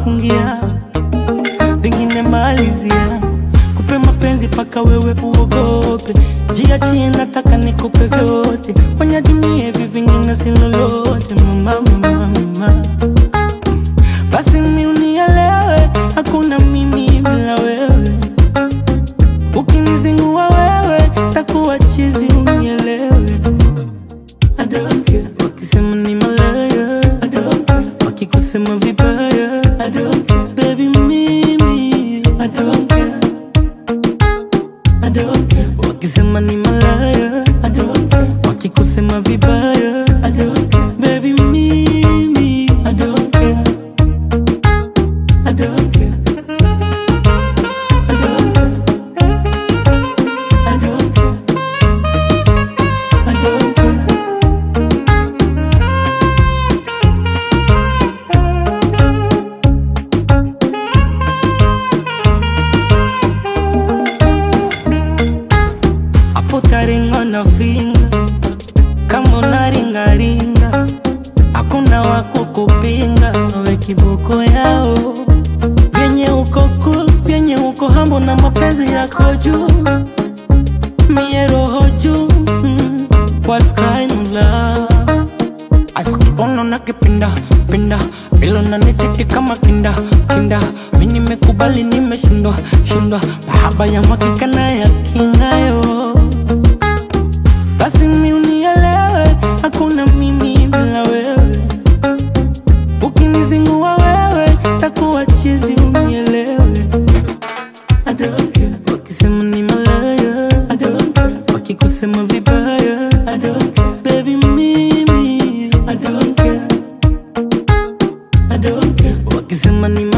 fungia, vingine malizia, kupe mapenzi paka wewe uogope, jiachie, nataka nikupe vyote, fanya dunia hivi vingine si lolote, mama, mama, mama. Basi mi unielewe, hakuna mimi bila wewe, ukinizingua wewe takuwa chizi, unielewe I don't care. Wakisema ni malaya I don't care. Wakikusema vibaya I don't care. Baby mimi I don't care. I don't care. Wakisema ni malaya I don't care. Wakikusema vibaya I don't care. Baby mimi I don't care. I don't care. I don't care. I don't care. I don't care. hapo taringa na vinga kama unaringaringa hakuna wako kupinga we kiboko yao vyenye uko cool vyenye uko hambo na mapenzi yako juu mie roho juu mm, what's kind of love Asikibono na kipinda pinda vilo na nititi kama kinda kinda mi nimekubali nimeshindwa shindwa mahaba ya mwakika na ya kingayo basi mi unielewe hakuna mimi bila wewe ukinizingua wewe takuwa chizi unielewe I don't care. Wakisema ni malaya I don't care. Wakikusema vibaya I don't care. Baby mimi I don't care. I don't care. Wakisema ni